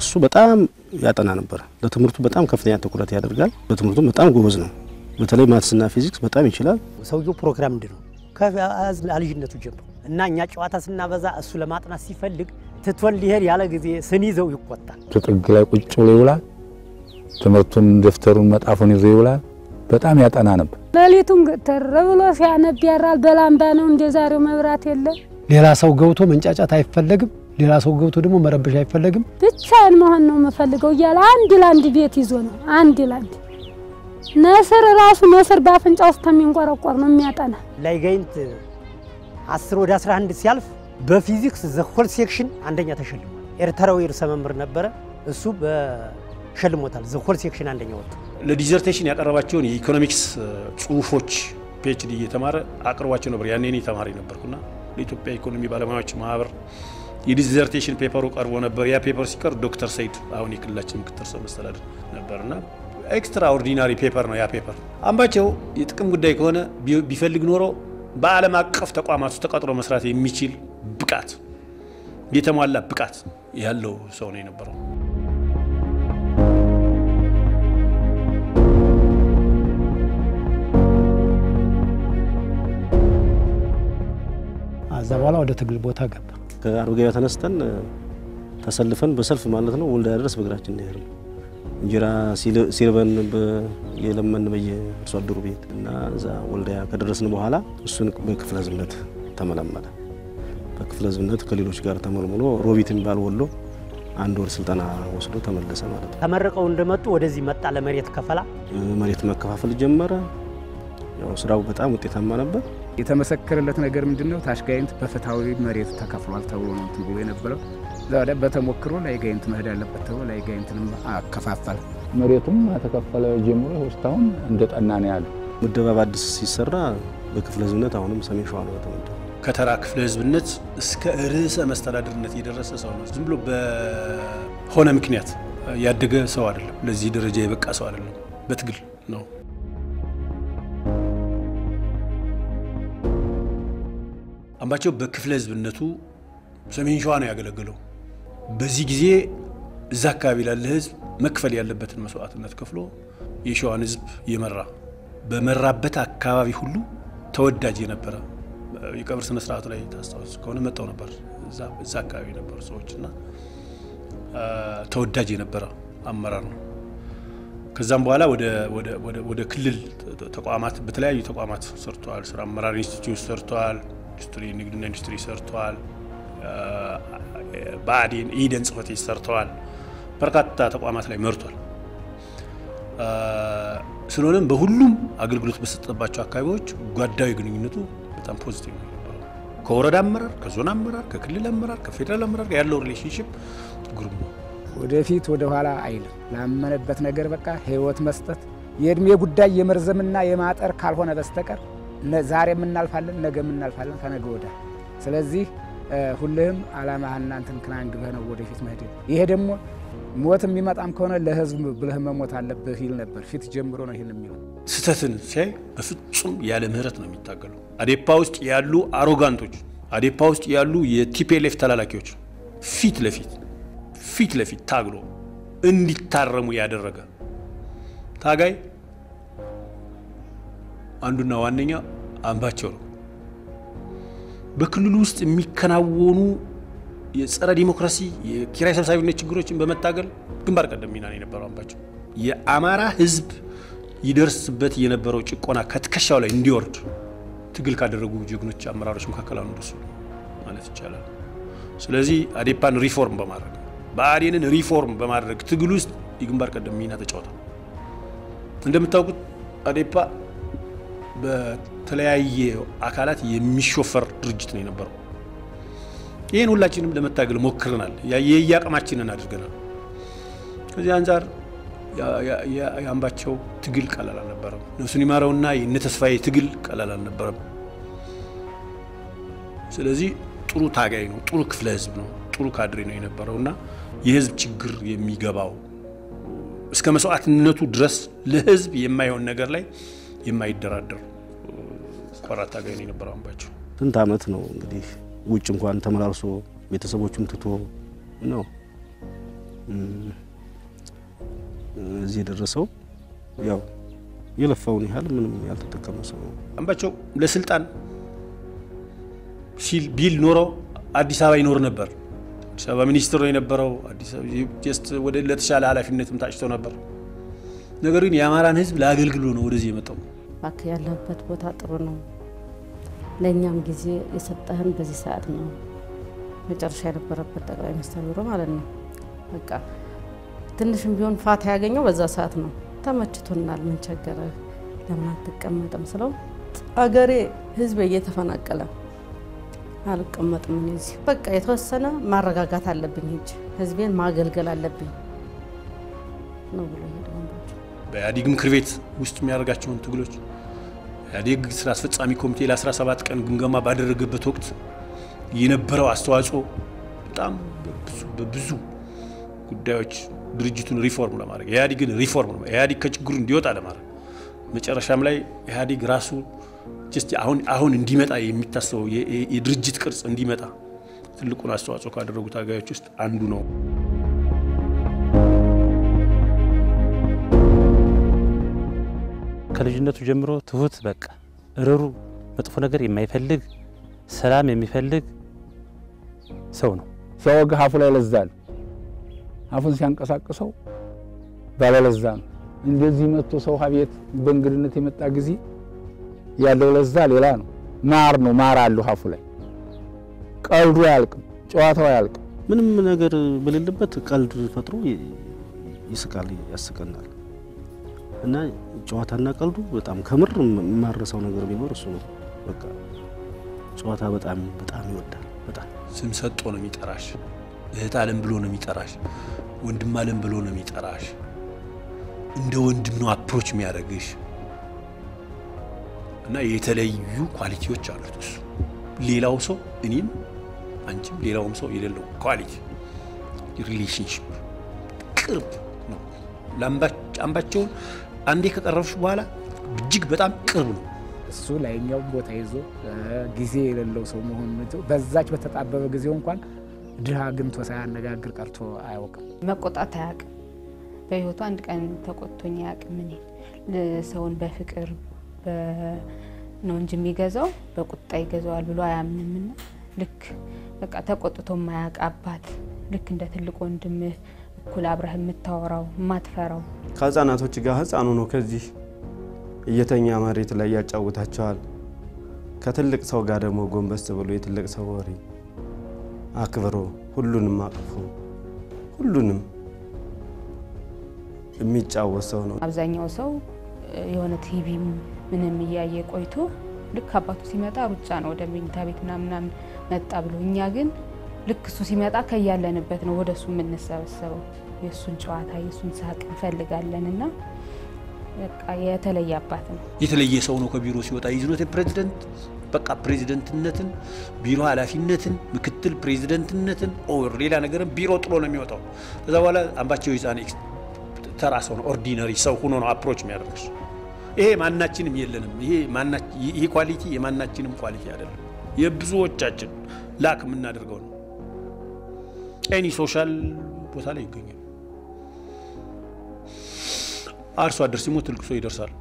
እሱ በጣም ያጠና ነበር። ለትምህርቱ በጣም ከፍተኛ ትኩረት ያደርጋል። በትምህርቱ በጣም ጎበዝ ነው። በተለይ ማትስና ፊዚክስ በጣም ይችላል። ሰውየው ፕሮግራም እንድ ነው ከልጅነቱ ጀምሮ እና እኛ ጨዋታ ስናበዛ እሱ ለማጥናት ሲፈልግ ትቶን ሊሄድ ያለ ጊዜ ስንይዘው ይቆጣል። ጥግ ላይ ቁጭ ብሎ ይውላል። ትምህርቱን ደፍተሩን መጣፉን ይዞ ይውላል። በጣም ያጠና ነበር። ሌሊቱን ግትር ብሎ ሲያነብ ያራል። በላምባ ነው እንደ ዛሬው መብራት የለም። ሌላ ሰው ገብቶ መንጫጫት አይፈለግም። ሌላ ሰው ገብቶ ደግሞ መረበሽ አይፈለግም። ብቻዬን መሆን ነው የምፈልገው እያለ አንድ ለአንድ ቤት ይዞ ነው አንድ ለአንድ ነስር ራሱ ነስር በአፍንጫ ውስጥ የሚንቆረቆር ነው የሚያጠና ላይ ጋይንት 10 ወደ 11 ሲያልፍ በፊዚክስ ዘሆል ሴክሽን አንደኛ ተሸልሟል። ኤርትራዊ ርዕሰ መምህር ነበረ። እሱ በሸልሞታል። ዘሆል ሴክሽን አንደኛ ወጡ። ለዲዘርቴሽን ያቀረባቸውን የኢኮኖሚክስ ጽሁፎች ፒኤችዲ እየተማረ አቅርቧቸው ነበር። ያኔ እኔ ተማሪ ነበርኩና ለኢትዮጵያ ኢኮኖሚ ባለሙያዎች ማህበር የዲዘርቴሽን ፔፐሩ ቀርቦ ነበር። ያ ፔፐር ሲቀር ዶክተር ሰይድ አሁን የክልላችን ምክትል ርዕሰ መስተዳድር ነበርና ኤክስትራ ኦርዲናሪ ፔፐር ነው ያ ፔፐር። አምባቸው የጥቅም ጉዳይ ከሆነ ቢፈልግ ኖሮ በዓለም አቀፍ ተቋማት ውስጥ ተቀጥሮ መስራት የሚችል ብቃት የተሟላ ብቃት ያለው ሰው ነው የነበረው። ከዛ በኋላ ወደ ትግል ቦታ ገባ። ከአርብ ገበያ ተነስተን ተሰልፈን በሰልፍ ማለት ነው ወልዳያ ድረስ በእግራችን እንሄድ ነው። እንጀራ ሲርበን የለመን በየአርሶ አደሩ ቤት እና እዛ ወልዳያ ከደረስን በኋላ እሱን በክፍለ ህዝብነት ተመለመለ። በክፍለ ህዝብነት ከሌሎች ጋር ተመልምሎ ሮቢት የሚባል ወሎ አንድ ወር ስልጠና ወስዶ ተመለሰ ማለት ነው። ተመርቀው እንደመጡ ወደዚህ መጣ። ለመሬት ከፈላ መሬት መከፋፈል ጀመረ። ያው ስራው በጣም ውጤታማ ነበር። የተመሰከረለት ነገር ምንድን ነው? ታች ጋይንት በፍትሐዊ መሬት ተከፍሏል ተብሎ ነው እንትን ብሎ የነበረው። ዛሬ በተሞክሮ ላይ ጋይንት መሄድ አለበት ተብሎ ላይ ጋይንትንም አከፋፈለ። መሬቱም ተከፈለ ጀምሮ እስካሁን እንደ ጠና ነው ያለው። ምደባ በአዲስ ሲሰራ በክፍለ ህዝብነት አሁንም ሰሜን ሸዋ ነው የተመደበው። ከተራ ክፍለ ህዝብነት እስከ ርዕሰ መስተዳድርነት የደረሰ ሰው ነው። ዝም ብሎ በሆነ ምክንያት ያደገ ሰው አይደለም። ለዚህ ደረጃ የበቃ ሰው አይደለም። በትግል ነው። አምባቸው በክፍለ ህዝብነቱ ሰሜን ሸዋ ነው ያገለገለው። በዚህ ጊዜ እዛ አካባቢ ላለ ህዝብ መክፈል ያለበትን መስዋዕትነት ከፍሎ የሸዋን ህዝብ የመራ በመራበት አካባቢ ሁሉ ተወዳጅ የነበረ የቀብር ስነ ስርዓቱ ላይ ታስታውስ ከሆነ መጣው ነበር። እዛ አካባቢ የነበሩ ሰዎች እና ተወዳጅ የነበረ አመራር ነው። ከዛም በኋላ ወደ ክልል ተቋማት በተለያዩ ተቋማት ሰርተዋል። ስራ አመራር ኢንስቲትዩት ሰርተዋል። ኢንዱስትሪ ንግድና ኢንዱስትሪ ሰርተዋል። ብአዴን ኢደን ጽህፈት ቤት ሰርተዋል። በርካታ ተቋማት ላይ መርቷል። ስለሆነም በሁሉም አገልግሎት በሰጠባቸው አካባቢዎች ጓዳዊ ግንኙነቱ በጣም ፖዚቲቭ ነው የነበረው። ከወረዳ አመራር፣ ከዞን አመራር፣ ከክልል አመራር፣ ከፌዴራል አመራር ጋር ያለው ሪሌሽንሽፕ ግሩም ነው። ወደፊት ወደ ኋላ አይልም። ላመነበት ነገር በቃ ህይወት መስጠት የእድሜ ጉዳይ የመርዘምና የማጠር ካልሆነ በስተቀር ዛሬ የምናልፋለን፣ ነገ የምናልፋለን፣ ከነገ ወዳ። ስለዚህ ሁልህም አላማህና እንትን ክናንግበህ ነው ወደፊት መሄድ። ይሄ ደግሞ ሞት የሚመጣም ከሆነ ለህዝብ ብለህ መሞት አለብህ ይል ነበር። ፊት ጀምሮ ነው ይህን የሚለው። ስህተትን ሲያይ በፍጹም ያለ ምህረት ነው የሚታገለው። አዴፓ ውስጥ ያሉ አሮጋንቶች፣ አዴፓ ውስጥ ያሉ የቲፒኤልኤፍ ተላላኪዎች ፊት ለፊት ፊት ለፊት ታግሎ እንዲታረሙ ያደረገ ታጋይ አንዱና ዋነኛ አምባቸው ነው። በክልሉ ውስጥ የሚከናወኑ የጸረ ዲሞክራሲ የኪራይ ሰብሳቢነት ችግሮችን በመታገል ግንባር ቀደም ሚና ነው የነበረው አምባቸው። የአማራ ህዝብ ይደርስበት የነበረው ጭቆና ከትከሻው ላይ እንዲወርድ ትግል ካደረጉ ጀግኖች አመራሮች መካከል አንዱ እሱ ማለት ይቻላል። ስለዚህ አዴፓን ሪፎርም በማድረግ ብአዴንን ሪፎርም በማድረግ ትግል ውስጥ የግንባር ቀደም ሚና ተጫውቷል። እንደምታውቁት አዴፓ በተለያየ አካላት የሚሾፈር ድርጅት ነው የነበረው። ይህን ሁላችንም ለመታገል ሞክረናል። የየአቅማችንን አድርገናል። ከዚህ አንጻር የአምባቸው ትግል ቀላል አልነበረም። ነፍሱን ይማረውና የእነ ተስፋዬ ትግል ቀላል አልነበረም። ስለዚህ ጥሩ ታጋይ ነው፣ ጥሩ ክፍለ ህዝብ ነው፣ ጥሩ ካድሬ ነው የነበረው እና የህዝብ ችግር የሚገባው እስከ መስዋዕትነቱ ድረስ ለህዝብ የማይሆን ነገር ላይ የማይደራደር ቆራጥ ታጋይ ነው የነበረው አምባቸው። ስንት አመት ነው እንግዲህ ውጭ እንኳን ተመላልሶ ቤተሰቦቹን ትቶ ነው እዚህ የደረሰው ያው የለፋውን ያህል ምንም ያልተጠቀመ ሰው ነው። አምባቸው ለስልጣን ሲል ቢል ኖሮ አዲስ አበባ ይኖር ነበር። አዲስ አበባ ሚኒስትር ነው የነበረው። አዲስ አበባ ጀስት ወደ ለተሻለ ኃላፊነትም ታጭቶ ነበር። ነገር ግን የአማራን ሕዝብ ለአገልግሎ ነው ወደዚህ የመጣው። እባክህ ያለህበት ቦታ ጥሩ ነው፣ ለእኛም ጊዜ የሰጠህን በዚህ ሰዓት ነው። መጨረሻ የነበረበት ጠቅላይ ሚኒስትር ቢሮ ማለት ነው። በቃ ትንሽም ቢሆን ፋታ ያገኘው በዛ ሰዓት ነው። ተመችቶናል፣ ምን ቸገረህ፣ ለምን አትቀመጥም ስለው አገሬ ህዝብ እየተፈናቀለ አልቀመጥም እኔ እዚህ በቃ የተወሰነ ማረጋጋት አለብኝ፣ ሂጅ ህዝቤን ማገልገል አለብኝ ነው ብሎ ሄደ። በኢህአዴግ ምክር ቤት ውስጥ የሚያደርጋቸውን ትግሎች ኢህአዴግ ስራ አስፈጻሚ ኮሚቴ ለ17 ቀን ግምገማ ባደረገበት ወቅት የነበረው አስተዋጽኦ በጣም በብዙ በብዙ ጉዳዮች ድርጅቱን ሪፎርም ለማድረግ ኢህአዴግን ሪፎርም ነው ኢህአዴግ ከችግሩ እንዲወጣ ለማድረግ መጨረሻም ላይ ኢህአዴግ ራሱ ጀስት አሁን አሁን እንዲመጣ የሚታሰበው የድርጅት ቅርጽ እንዲመጣ ትልቁን አስተዋጽኦ ካደረጉ ታጋዮች ውስጥ አንዱ ነው። ከልጅነቱ ጀምሮ ትሁት፣ በቃ እርሩ፣ መጥፎ ነገር የማይፈልግ ሰላም የሚፈልግ ሰው ነው። ሲያወጋ አፉ ላይ ለዛ ነው። አፉን ሲያንቀሳቅሰው ባለለዛ ነው። እንደዚህ መጥቶ ሰው ቤት በእንግድነት የመጣ ጊዜ ያለው ለዛ ሌላ ነው። ማር ነው፣ ማር አለው አፉ ላይ። ቀልዱ አያልቅም፣ ጨዋታው አያልቅም። ምንም ነገር በሌለበት ቀልድ ፈጥሮ ይስቃል፣ ያስቀናል። እና ጨዋታና ቀልዱ በጣም ከምር የማረሳው ነገር ቢኖር እሱ ነው። በቃ ጨዋታ በጣም በጣም ይወዳል። በጣም ስም ሰጦ ነው የሚጠራሽ። እህት አለም ብሎ ነው የሚጠራሽ። ወንድም አለም ብሎ ነው የሚጠራሽ። እንደ ወንድም ነው አፕሮች የሚያደርግሽ እና የተለዩ ኳሊቲዎች አሉት እሱ። ሌላው ሰው እኔም አንቺም ሌላውም ሰው የሌለው ኳሊቲ ሪሌሽንሽፕ ቅርብ ነው። አምባቸውን አንዴ ከቀረብሽ በኋላ እጅግ በጣም ቅርብ ነው። እሱ ላይኛው ቦታ ይዞ ጊዜ የሌለው ሰው መሆኑ በዛች በተጣበበ ጊዜው እንኳን ድሃ አግኝቶ ሳያነጋግር ቀርቶ አያውቅም። መቆጣት አያውቅም። በህይወቱ አንድ ቀን ተቆጥቶኝ አያውቅም። እኔ ሰውን በፍቅር ነው እንጂ የሚገዛው በቁጣ ይገዛዋል ብሎ አያምንምና ልክ በቃ ተቆጥቶ የማያውቅ አባት ልክ እንደ ትልቅ ወንድምህ እኩል አብረህ የምታወራው የማትፈራው ከህፃናቶች ጋር ህፃኑ ነው ከዚህ እየተኛ መሬት ላይ ያጫውታቸዋል። ከትልቅ ሰው ጋር ደግሞ ጎንበስ ብሎ የትልቅ ሰው ወሬ አክብሮ ሁሉንም አቅፎ ሁሉንም የሚጫወት ሰው ነው። አብዛኛው ሰው የሆነ ቲቪ ምንም እያየ ቆይቶ ልክ አባቱ ሲመጣ ሩጫ ነው ወደ መኝታ ቤት ምናምን መጣ ብሎ፣ እኛ ግን ልክ እሱ ሲመጣ ከያለንበት ነው ወደ እሱ የምንሰበሰበው። የእሱን ጨዋታ የእሱን ሳቅ እንፈልጋለን እና በቃ የተለየ አባት ነው። የተለየ ሰው ነው። ከቢሮ ሲወጣ ይዝኖት ፕሬዚደንት በቃ ፕሬዚደንትነትን፣ ቢሮ ኃላፊነትን፣ ምክትል ፕሬዚደንትነትን ኦር ሌላ ነገርን ቢሮ ጥሎ ነው የሚወጣው። ከዛ በኋላ አምባቸው የዛኔ ተራ ሰው ነው፣ ኦርዲነሪ ሰው ሆኖ ነው አፕሮች የሚያደርግሽ። ይሄ ማናችንም የለንም። ይሄ ኳሊቲ የማናችንም ኳሊቲ አይደለም፣ የብዙዎቻችን ላክ የምናደርገው ነው። ኤኒ ሶሻል ቦታ ላይ ይገኛል። አርሶ አደር ሲሞት ልቅሶ ይደርሳል።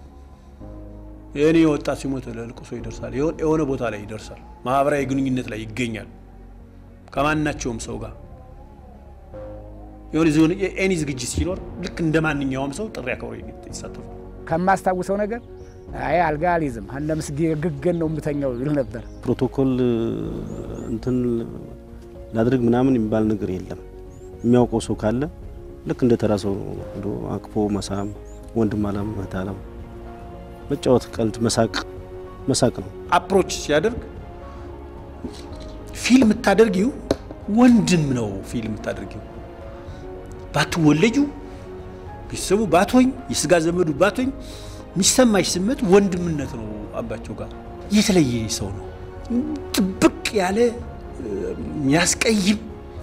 እኔ ወጣት ሲሞት ለልቅሶ ይደርሳል። የሆነ ቦታ ላይ ይደርሳል። ማህበራዊ ግንኙነት ላይ ይገኛል ከማናቸውም ሰው ጋር የሆነ ዞን ኤኒ ዝግጅት ሲኖር ልክ እንደ ማንኛውም ሰው ጥሪ አክብሮ ይሳተፋል። ከማስታውሰው ነገር አይ አልጋ አልይዝም እነ ምስጌ ግገን ነው የምተኛው ይል ነበር። ፕሮቶኮል እንትን ላድርግ ምናምን የሚባል ነገር የለም። የሚያውቀው ሰው ካለ ልክ እንደ ተራ ሰው ሄዶ አቅፎ መሳም፣ ወንድም አለም እህት አለም መጫወት፣ ቀልድ፣ መሳቅ መሳቅ ነው። አፕሮች ሲያደርግ ፊልም የምታደርጊው ወንድም ነው። ፊልም የምታደርጊው ባትወለጁ ቤተሰቡ ባትሆኝ የስጋ ዘመዱ ባትሆኝ የሚሰማሽ ስሜት ወንድምነት ነው። አምባቸው ጋር የተለየ ሰው ነው። ጥብቅ ያለ የሚያስቀይም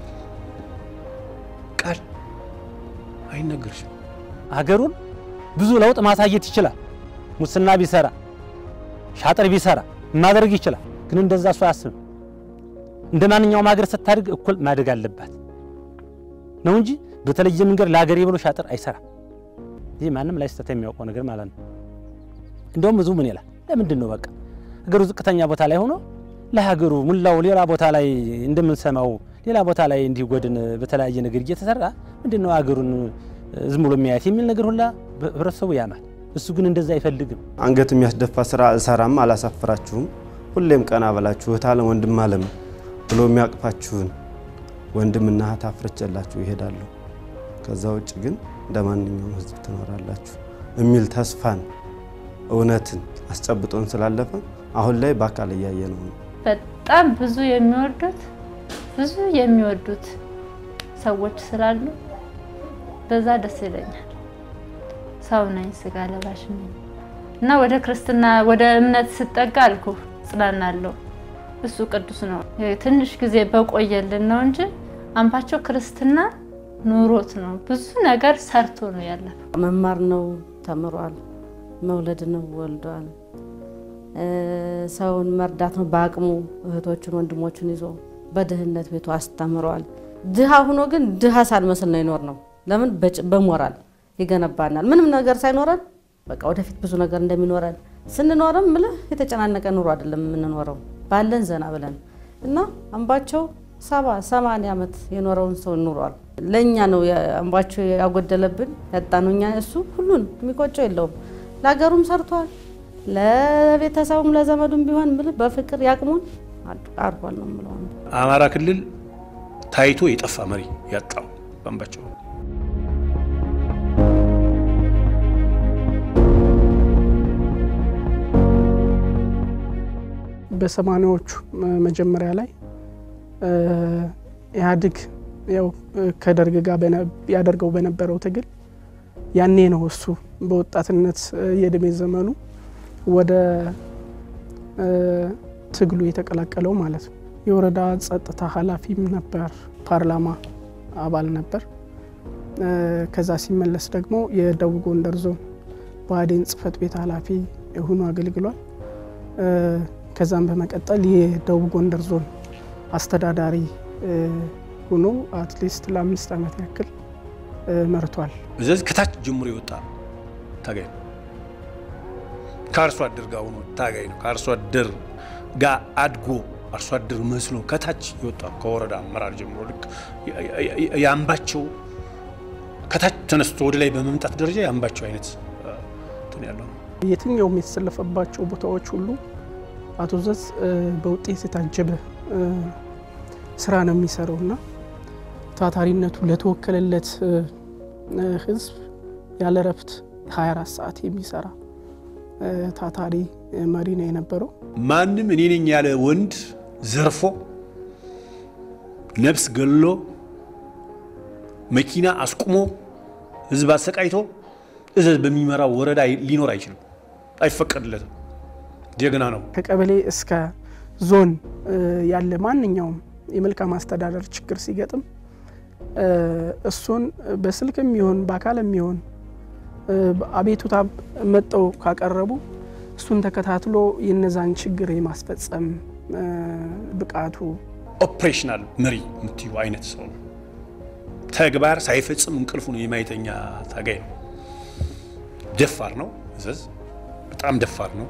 ቃል አይነገርሽም። ሀገሩን ብዙ ለውጥ ማሳየት ይችላል። ሙስና ቢሰራ ሻጥር ቢሰራ ማድረግ ይችላል። ግን እንደዛ እሱ አያስብም። እንደ ማንኛውም ሀገር ስታድግ እኩል ማደግ አለባት ነው እንጂ በተለየ መንገድ ለሀገሬ ብሎ ሻጥር አይሰራም። ይህ ማንም ላይ ስተት የሚያውቀው ነገር ማለት ነው። እንደውም ብዙ ምን ይላል፣ ለምንድን ነው በቃ ሀገሩ ዝቅተኛ ቦታ ላይ ሆኖ ለሀገሩ ሙላው ሌላ ቦታ ላይ እንደምንሰማው ሌላ ቦታ ላይ እንዲህ ጎድን በተለያየ ነገር እየተሰራ ምንድን ነው ሀገሩን ዝም ብሎ የሚያየት የሚል ነገር ሁላ ህብረተሰቡ ያማል። እሱ ግን እንደዛ አይፈልግም። አንገት የሚያስደፋ ስራ እሰራም አላሳፍራችሁም፣ ሁሌም ቀና በላችሁ እህት አለም ወንድም አለም ብሎ የሚያቅፋችሁን ወንድምና እህት አፍርቼላችሁ ይሄዳሉ። ከዛ ውጭ ግን እንደ ማንኛውም ህዝብ ትኖራላችሁ የሚል ተስፋን እውነትን አስጨብጦን ስላለፈ አሁን ላይ በአካል እያየ ነው። በጣም ብዙ የሚወዱት ብዙ የሚወዱት ሰዎች ስላሉ በዛ ደስ ይለኛል። ሰው ነኝ፣ ስጋ ለባሽ ነኝ እና ወደ ክርስትና ወደ እምነት ስጠጋ አልኩ ጽናናለሁ። እሱ ቅዱስ ነው። ትንሽ ጊዜ በቆየልን ነው እንጂ አምባቸው ክርስትና ኑሮት ነው። ብዙ ነገር ሰርቶ ነው ያለፈው። መማር ነው ተምሯል። መውለድ ነው ወልዷል። ሰውን መርዳት ነው በአቅሙ እህቶቹን ወንድሞቹን ይዞ በድህነት ቤቱ አስተምሯል። ድሃ ሆኖ ግን ድሃ ሳንመስል ነው ይኖር ነው። ለምን በሞራል ይገነባናል። ምንም ነገር ሳይኖረን በቃ ወደፊት ብዙ ነገር እንደሚኖረን ስንኖርም ምልህ የተጨናነቀ ኑሮ አይደለም የምንኖረው ባለን ዘና ብለን እና አምባቸው ሰባ ሰማንያ ዓመት የኖረውን ሰው ኑሯል። ለእኛ ነው አምባቸው ያጎደለብን ያጣነው እኛ። እሱ ሁሉን የሚቆጨው የለውም። ለሀገሩም ሰርቷል፣ ለቤተሰቡም ለዘመዱም ቢሆን ምልህ በፍቅር ያቅሙን አርፏል ነው የምለው። አማራ ክልል ታይቶ የጠፋ መሪ ያጣው በአምባቸው በሰማኒያዎቹ መጀመሪያ ላይ ኢህአዴግ ያው ከደርግ ጋር ያደርገው በነበረው ትግል ያኔ ነው እሱ በወጣትነት የእድሜ ዘመኑ ወደ ትግሉ የተቀላቀለው ማለት ነው። የወረዳ ጸጥታ ኃላፊም ነበር፣ ፓርላማ አባል ነበር። ከዛ ሲመለስ ደግሞ የደቡብ ጎንደር ዞን ብአዴን ጽህፈት ቤት ኃላፊ ሆኖ አገልግሏል። ከዛም በመቀጠል የደቡብ ጎንደር ዞን አስተዳዳሪ ሆኖ አትሊስት ለአምስት ዓመት ያክል መርቷል። ስለዚህ ከታች ጀምሮ የወጣ ታጋይ ነው። ከአርሶ አደር ጋር ሆኖ ታጋይ ነው። ከአርሶ አደር ጋር አድጎ አርሶ አደር መስሎ ከታች የወጣ ከወረዳ አመራር ጀምሮ ልክ የአምባቸው ከታች ተነስቶ ወደ ላይ በመምጣት ደረጃ የአምባቸው አይነት እንትን ያለው ነው። የትኛውም የተሰለፈባቸው ቦታዎች ሁሉ አቶ ዘዝ በውጤት የታጀበ ስራ ነው የሚሰራው እና ታታሪነቱ ለተወከለለት ህዝብ ያለ ረፍት 24 ሰዓት የሚሰራ ታታሪ መሪ ነው የነበረው። ማንም እኔ ነኝ ያለ ወንድ ዘርፎ ነፍስ ገሎ መኪና አስቁሞ ህዝብ አሰቃይቶ እዘዝ በሚመራው ወረዳ ሊኖር አይችልም፣ አይፈቀድለትም። ጀግና ነው። ከቀበሌ እስከ ዞን ያለ ማንኛውም የመልካም አስተዳደር ችግር ሲገጥም እሱን በስልክ የሚሆን በአካል የሚሆን አቤቱታ መጠው ካቀረቡ እሱን ተከታትሎ የነዛን ችግር የማስፈጸም ብቃቱ ኦፕሬሽናል መሪ የምትዩ አይነት ሰው ነው። ተግባር ሳይፈጽም እንቅልፉን የማይተኛ ታጋይ ነው። ደፋር ነው። እዘዝ በጣም ደፋር ነው።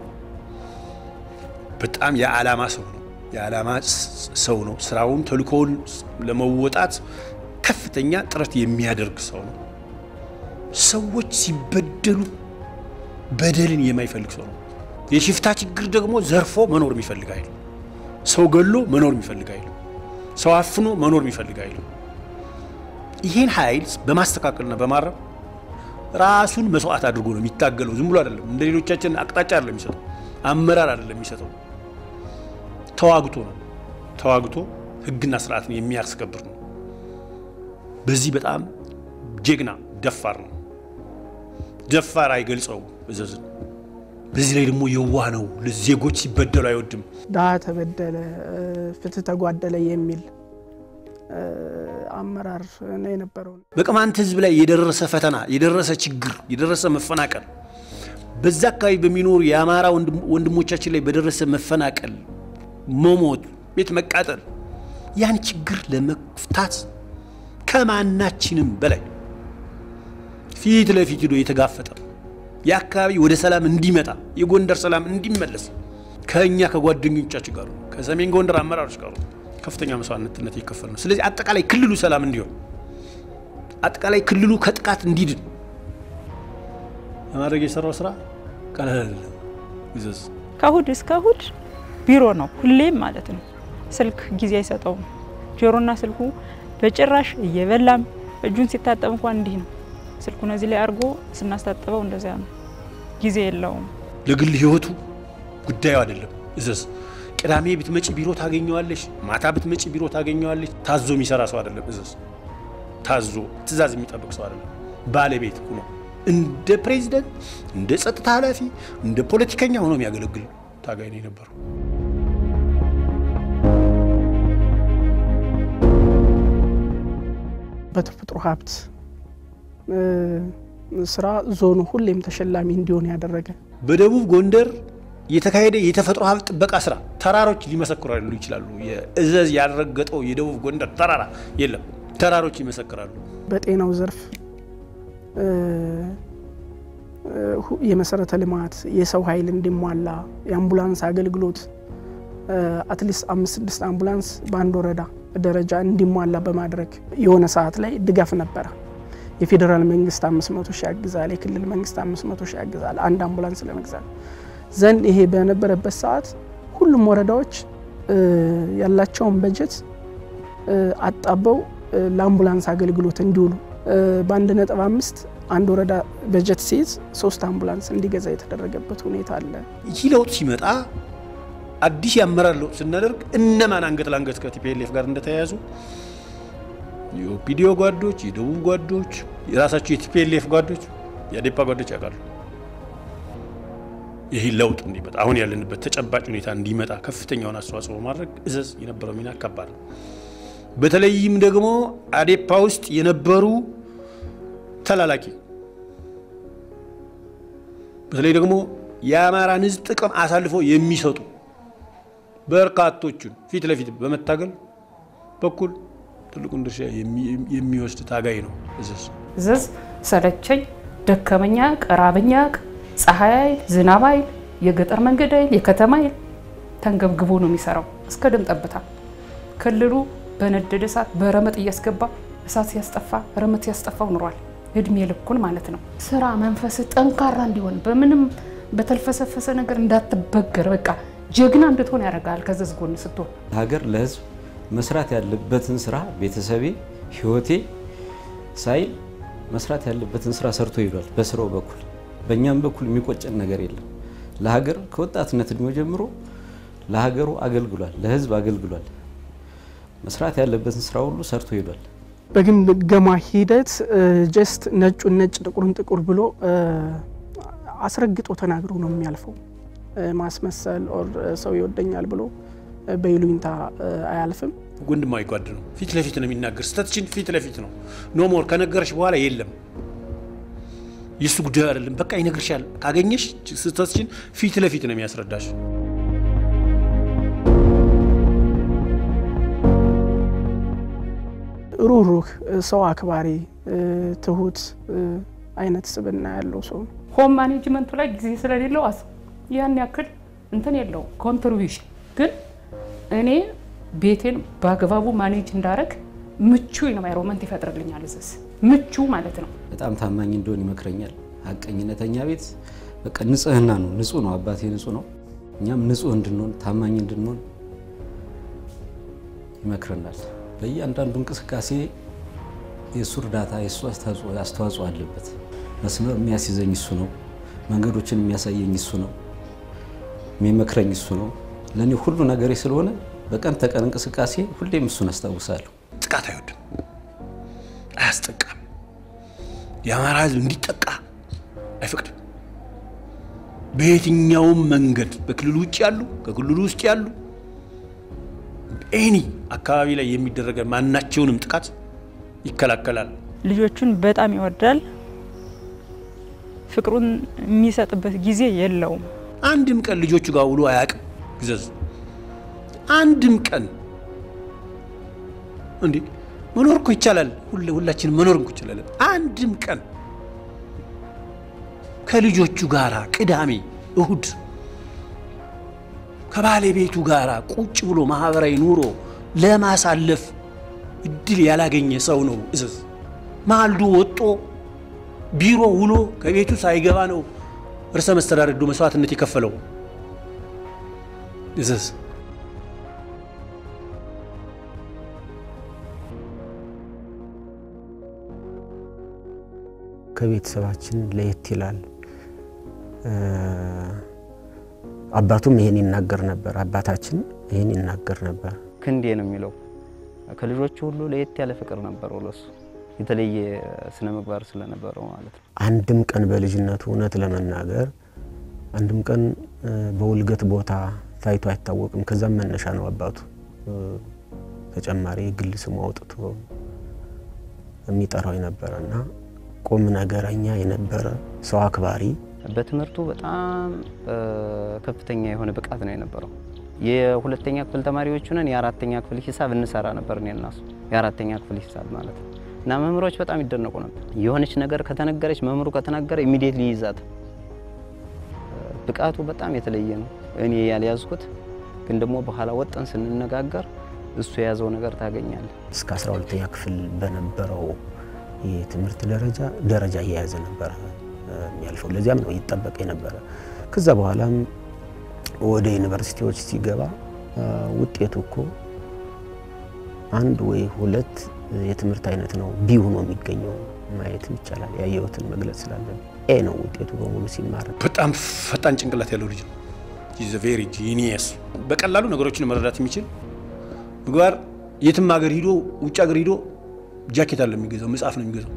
በጣም የዓላማ ሰው ነው። የዓላማ ሰው ነው። ስራውን ተልእኮውን ለመወጣት ከፍተኛ ጥረት የሚያደርግ ሰው ነው። ሰዎች ሲበደሉ በደልን የማይፈልግ ሰው ነው። የሽፍታ ችግር ደግሞ ዘርፎ መኖር የሚፈልግ አይል፣ ሰው ገሎ መኖር የሚፈልግ አይል፣ ሰው አፍኖ መኖር የሚፈልግ አይል። ይህን ኃይል በማስተካከልና በማረም ራሱን መስዋዕት አድርጎ ነው የሚታገለው። ዝም ብሎ አይደለም። እንደ ሌሎቻችን አቅጣጫ አይደለም የሚሰጠው፣ አመራር አይደለም የሚሰጠው። ተዋግቶ ነው። ተዋግቶ ህግና ስርዓትን የሚያስከብር ነው። በዚህ በጣም ጀግና ደፋር ነው። ደፋር አይገልጸውም እዘዝን። በዚህ ላይ ደግሞ የዋህ ነው። ዜጎች ሲበደሉ አይወድም። ድሀ ተበደለ፣ ፍትህ ተጓደለ የሚል አመራር ነው የነበረው። በቅማንት ህዝብ ላይ የደረሰ ፈተና፣ የደረሰ ችግር፣ የደረሰ መፈናቀል በዛ አካባቢ በሚኖሩ የአማራ ወንድሞቻችን ላይ በደረሰ መፈናቀል፣ መሞት፣ ቤት መቃጠል ያን ችግር ለመፍታት ከማናችንም በላይ ፊት ለፊት ሄዶ የተጋፈጠ የአካባቢ ወደ ሰላም እንዲመጣ የጎንደር ሰላም እንዲመለስ ከእኛ ከጓደኞቻችን ጋር ከሰሜን ጎንደር አመራሮች ጋር ከፍተኛ መስዋዕትነት የከፈል ነው። ስለዚህ አጠቃላይ ክልሉ ሰላም እንዲሆን አጠቃላይ ክልሉ ከጥቃት እንዲድን ለማድረግ የሰራው ስራ ቀላል አይደለም። ይዘዝ ከእሁድ እስከ እሁድ ቢሮ ነው ሁሌም ማለት ነው። ስልክ ጊዜ አይሰጠውም። ጆሮና ስልኩ በጭራሽ እየበላም እጁን ሲታጠብ እንኳን እንዲህ ነው። ስልኩን እዚህ ላይ አድርጎ ስናስታጥበው እንደዚያ ነው። ጊዜ የለውም። ለግል ህይወቱ ጉዳዩ አይደለም። እዘዝ ቅዳሜ ብትመጪ ቢሮ ታገኘዋለሽ፣ ማታ ብትመጪ ቢሮ ታገኘዋለሽ። ታዞ የሚሰራ ሰው አይደለም። እዘዝ ታዞ ትእዛዝ የሚጠብቅ ሰው አይደለም። ባለቤት ሆኖ እንደ ፕሬዚደንት፣ እንደ ጸጥታ ኃላፊ፣ እንደ ፖለቲከኛ ሆኖ የሚያገለግል ታጋይ ነው የነበረው። በተፈጥሮ ሀብት ስራ ዞኑ ሁሌም ተሸላሚ እንዲሆን ያደረገ በደቡብ ጎንደር የተካሄደ የተፈጥሮ ሀብት ጥበቃ ስራ ተራሮች ሊመሰክራሉ ይችላሉ። የእዘዝ ያልረገጠው የደቡብ ጎንደር ተራራ የለም። ተራሮች ይመሰክራሉ። በጤናው ዘርፍ የመሰረተ ልማት የሰው ኃይል እንዲሟላ የአምቡላንስ አገልግሎት አትሊስት አምስት ስድስት አምቡላንስ በአንድ ወረዳ ደረጃ እንዲሟላ በማድረግ የሆነ ሰዓት ላይ ድጋፍ ነበረ። የፌዴራል መንግስት አምስት መቶ ሺህ ያግዛል፣ የክልል መንግስት አምስት መቶ ሺህ ያግዛል አንድ አምቡላንስ ለመግዛት ዘንድ ይሄ በነበረበት ሰዓት ሁሉም ወረዳዎች ያላቸውን በጀት አጣበው ለአምቡላንስ አገልግሎት እንዲውሉ በአንድ ነጥብ አምስት አንድ ወረዳ በጀት ሲይዝ ሶስት አምቡላንስ እንዲገዛ የተደረገበት ሁኔታ አለ። ይህ ለውጥ ሲመጣ አዲስ የአመራር ለውጥ ስናደርግ እነማን አንገት ለአንገት ከቲፒኤልኤፍ ጋር እንደተያያዙ የኦፒዲዮ ጓዶች፣ የደቡብ ጓዶች፣ የራሳቸው የቲፒኤልኤፍ ጓዶች፣ የአዴፓ ጓዶች ያውቃሉ። ይህ ለውጥ እንዲመጣ አሁን ያለንበት ተጨባጭ ሁኔታ እንዲመጣ ከፍተኛውን አስተዋጽኦ በማድረግ እዘዝ የነበረው ሚና ከባድ ነው። በተለይም ደግሞ አዴፓ ውስጥ የነበሩ ተላላኪ በተለይ ደግሞ የአማራን ሕዝብ ጥቅም አሳልፎ የሚሰጡ በርካቶቹን ፊት ለፊት በመታገል በኩል ትልቁን ድርሻ የሚወስድ ታጋይ ነው እዘዝ። እዘዝ ሰለቸኝ፣ ደከመኛ፣ ቀራበኛ፣ ፀሐይ አይል፣ ዝናብ አይል፣ የገጠር መንገድ አይል፣ የከተማ አይል ተንገብግቦ ነው የሚሰራው እስከ ደም ጠብታ። ክልሉ በነደደ እሳት በረመጥ እያስገባ እሳት ሲያስጠፋ ረመጥ ሲያስጠፋው ኑሯል። እድሜ ልኩን ማለት ነው። ስራ መንፈስ ጠንካራ እንዲሆን በምንም በተልፈሰፈሰ ነገር እንዳትበገር በቃ ጀግና እንድትሆን ያደርጋል። ከዘዝ ጎን ስትሆን ሀገር ለህዝብ መስራት ያለበትን ስራ ቤተሰቤ ህይወቴ ሳይል መስራት ያለበትን ስራ ሰርቶ ይሏል። በስራው በኩል በእኛም በኩል የሚቆጨን ነገር የለም። ለሀገር ከወጣትነት እድሜው ጀምሮ ለሀገሩ አገልግሏል፣ ለህዝብ አገልግሏል። መስራት ያለበትን ስራ ሁሉ ሰርቶ ይሏል። በግምገማ ሂደት ጀስት ነጩን ነጭ ጥቁሩን ጥቁር ብሎ አስረግጦ ተናግሮ ነው የሚያልፈው። ማስመሰል ኦር ሰው ይወደኛል ብሎ በይሉኝታ አያልፍም። ወንድማዊ ጓድ ነው። ፊት ለፊት ነው የሚናገር። ስህተትሽን ፊት ለፊት ነው ኖ ሞር ከነገረሽ በኋላ የለም የእሱ ጉዳዩ አይደለም። በቃ ይነግርሻል። ካገኘሽ ስህተትሽን ፊት ለፊት ነው የሚያስረዳሽ። ሩህሩህ፣ ሰው አክባሪ፣ ትሁት አይነት ስብዕና ያለው ሰው ነው። ሆም ማኔጅመንቱ ላይ ጊዜ ስለሌለው አስ ያን ያክል እንትን የለውም ኮንትሪቢሽን ግን እኔ ቤቴን በአግባቡ ማኔጅ እንዳረግ ምቹ ኢንቫይሮንመንት ይፈጥርልኛል። እዝዝ ምቹ ማለት ነው። በጣም ታማኝ እንደሆን ይመክረኛል። ሀቀኝነተኛ ቤት በቃ ንጽህና ነው። ንጹህ ነው። አባቴ ንጹህ ነው። እኛም ንጹህ እንድንሆን ታማኝ እንድንሆን ይመክረናል። በእያንዳንዱ እንቅስቃሴ የእሱ እርዳታ የእሱ አስተዋጽኦ አለበት። መስመር የሚያስይዘኝ እሱ ነው። መንገዶችን የሚያሳየኝ እሱ ነው። የሚመክረኝ እሱ ነው። ለእኔ ሁሉ ነገሬ ስለሆነ በቀን ተቀን እንቅስቃሴ ሁሌም እሱን አስታውሳለሁ። ጥቃት አይወድም፣ አያስጠቃም። የአማራ ሕዝብ እንዲጠቃ አይፈቅድም። በየትኛውም መንገድ በክልሉ ውጭ ያሉ ከክልሉ ውስጥ ያሉ ኤኒ አካባቢ ላይ የሚደረገ ማናቸውንም ጥቃት ይከላከላል። ልጆቹን በጣም ይወዳል። ፍቅሩን የሚሰጥበት ጊዜ የለውም። አንድም ቀን ልጆቹ ጋር ውሎ አያውቅም። ግዘዝ አንድም ቀን እንዴ መኖር እኮ ይቻላል። ሁላችንም መኖር እኮ ይቻላል። አንድም ቀን ከልጆቹ ጋራ ቅዳሜ፣ እሁድ ከባለቤቱ ጋራ ቁጭ ብሎ ማህበራዊ ኑሮ ለማሳለፍ እድል ያላገኘ ሰው ነው እዘዝ። ማልዶ ወጦ ቢሮ ውሎ ከቤቱ ሳይገባ ነው ርዕሰ መስተዳድር ዶ መስዋዕትነት የከፈለው እዘዝ። ከቤተሰባችን ለየት ይላል። አባቱም ይሄን ይናገር ነበር። አባታችን ይሄን ይናገር ነበር። ክንዴ ነው የሚለው ከልጆቹ ሁሉ ለየት ያለ ፍቅር ነበረው ለሱ የተለየ ስነ ምግባር ስለነበረው ማለት ነው። አንድም ቀን በልጅነቱ እውነት ለመናገር አንድም ቀን በውልገት ቦታ ታይቶ አይታወቅም። ከዛም መነሻ ነው አባቱ ተጨማሪ የግል ስሙ አውጥቶ የሚጠራው የነበረ እና ቁም ነገረኛ የነበረ ሰው አክባሪ በትምህርቱ በጣም ከፍተኛ የሆነ ብቃት ነው የነበረው። የሁለተኛ ክፍል ተማሪዎች ነን። የአራተኛ ክፍል ሂሳብ እንሰራ ነበር እኔ እና እሱ የአራተኛ ክፍል ሂሳብ ማለት ነው። እና መምህሮች በጣም ይደነቁ ነበር። የሆነች ነገር ከተነገረች መምህሩ ከተናገረ ኢሚዲየትሊ ይይዛት። ብቃቱ በጣም የተለየ ነው። እኔ ያልያዝኩት ግን ደግሞ በኋላ ወጠን ስንነጋገር እሱ የያዘው ነገር ታገኛለህ። እስከ 12ኛ ክፍል በነበረው የትምህርት ደረጃ ደረጃ እየያዘ ነበረ የሚያልፈው። ለዚያም ነው ይጠበቅ የነበረ። ከዛ በኋላም ወደ ዩኒቨርሲቲዎች ሲገባ ውጤቱ እኮ አንድ ወይ ሁለት የትምህርት አይነት ነው ቢ ሆኖ የሚገኘው ማየትም ይቻላል። ያየሁትን መግለጽ ስላለን ኤ ነው ውጤቱ በሙሉ ሲማር። በጣም ፈጣን ጭንቅላት ያለው ልጅ ነው። ኢዝ ቬሪ ጂኒየስ። በቀላሉ ነገሮችን መረዳት የሚችል ምግባር የትም ሀገር ሂዶ ውጭ ሀገር ሂዶ ጃኬት አለ የሚገዛው መጽሐፍ ነው የሚገዛው።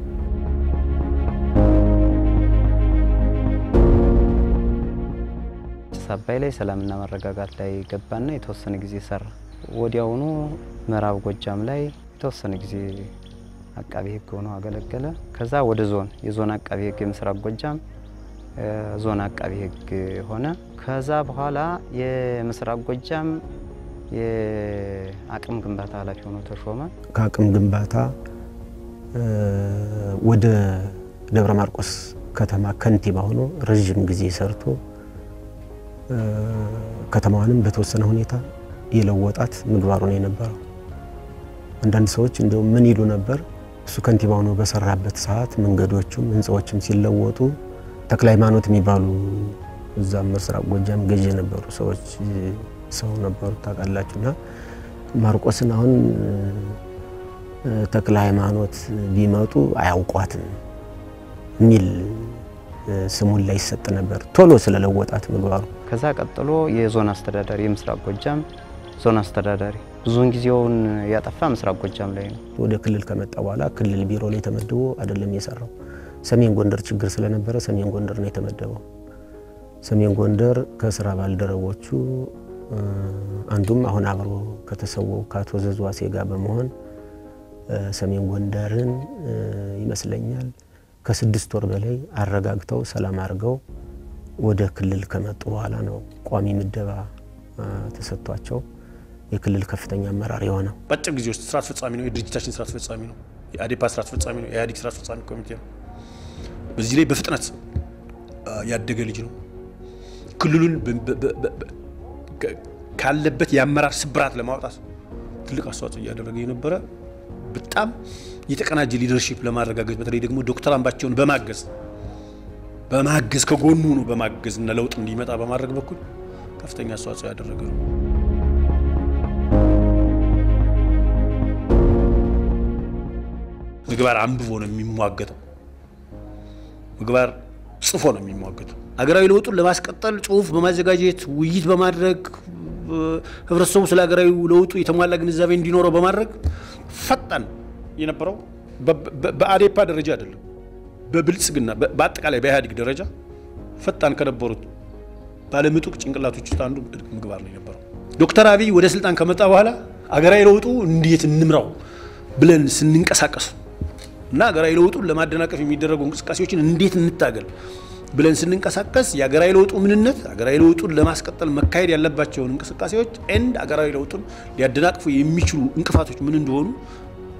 አባይ ላይ ሰላምና መረጋጋት ላይ ገባና የተወሰነ ጊዜ ሰራ። ወዲያውኑ ምዕራብ ጎጃም ላይ የተወሰነ ጊዜ አቃቢ ሕግ ሆኖ አገለገለ። ከዛ ወደ ዞን የዞን አቃቢ ሕግ የምስራቅ ጎጃም ዞን አቃቢ ሕግ ሆነ። ከዛ በኋላ የምስራቅ ጎጃም የአቅም ግንባታ ኃላፊ ሆኖ ተሾመ። ከአቅም ግንባታ ወደ ደብረ ማርቆስ ከተማ ከንቲባ ሆኖ ረዥም ጊዜ ሰርቶ ከተማዋንም በተወሰነ ሁኔታ የለወጣት ምግባሩ ነው የነበረው። አንዳንድ ሰዎች እንዲሁም ምን ይሉ ነበር፣ እሱ ከንቲባ ሆኖ በሰራበት ሰዓት መንገዶቹም ህንፃዎችም ሲለወጡ ተክለ ሃይማኖት የሚባሉ እዛም ምስራቅ ጎጃም ገዥ የነበሩ ሰዎች ሰው ነበሩ ታውቃላችሁ። እና ማርቆስን አሁን ተክለ ሃይማኖት ቢመጡ አያውቋትም የሚል ስሙን ላይ ይሰጥ ነበር፣ ቶሎ ስለለወጣት ምግባሩ። ከዛ ቀጥሎ የዞን አስተዳዳሪ የምስራቅ ጎጃም ዞን አስተዳዳሪ ብዙውን ጊዜውን ያጠፋ ምስራቅ ጎጃም ላይ ነው። ወደ ክልል ከመጣ በኋላ ክልል ቢሮ ላይ ተመድቦ አይደለም የሰራው። ሰሜን ጎንደር ችግር ስለነበረ ሰሜን ጎንደር ነው የተመደበው። ሰሜን ጎንደር ከስራ ባልደረቦቹ አንዱም አሁን አብሮ ከተሰወው ከአቶ ዘዝዋሴ ጋር በመሆን ሰሜን ጎንደርን ይመስለኛል ከስድስት ወር በላይ አረጋግተው ሰላም አድርገው ወደ ክልል ከመጡ በኋላ ነው ቋሚ ምደባ ተሰጥቷቸው የክልል ከፍተኛ አመራር የሆነው። በአጭር ጊዜ ውስጥ ስራ አስፈጻሚ ነው። የድርጅታችን ስራ አስፈጻሚ ነው። የአዴፓ ስራ አስፈጻሚ ነው። የኢህአዴግ ስራ አስፈጻሚ ኮሚቴ ነው። በዚህ ላይ በፍጥነት ያደገ ልጅ ነው። ክልሉን ካለበት የአመራር ስብራት ለማውጣት ትልቅ አስተዋጽኦ እያደረገ የነበረ በጣም የተቀናጀ ሊደርሺፕ ለማረጋገጥ በተለይ ደግሞ ዶክተር አምባቸውን በማገዝ በማገዝ ከጎኑ ነው በማገዝ እና ለውጥ እንዲመጣ በማድረግ በኩል ከፍተኛ አስተዋጽኦ ያደረገ ነው። ምግባር አንብቦ ነው የሚሟገተው። ምግባር ጽፎ ነው የሚሟገተው። ሀገራዊ ለውጡን ለማስቀጠል ጽሁፍ በማዘጋጀት ውይይት በማድረግ ህብረተሰቡ ስለ ሀገራዊ ለውጡ የተሟላ ግንዛቤ እንዲኖረው በማድረግ ፈጣን የነበረው በአዴፓ ደረጃ አይደለም፣ በብልጽግና በአጠቃላይ በኢህአዴግ ደረጃ ፈጣን ከነበሩት ባለምጡቅ ጭንቅላቶች ውስጥ አንዱ ምግባር ነው የነበረው። ዶክተር አብይ ወደ ስልጣን ከመጣ በኋላ አገራዊ ለውጡ እንዴት እንምራው ብለን ስንንቀሳቀስ እና ሀገራዊ ለውጡን ለማደናቀፍ የሚደረጉ እንቅስቃሴዎችን እንዴት እንታገል ብለን ስንንቀሳቀስ የሀገራዊ ለውጡ ምንነት፣ ሀገራዊ ለውጡን ለማስቀጠል መካሄድ ያለባቸውን እንቅስቃሴዎች ኤንድ ሀገራዊ ለውጡን ሊያደናቅፉ የሚችሉ እንቅፋቶች ምን እንደሆኑ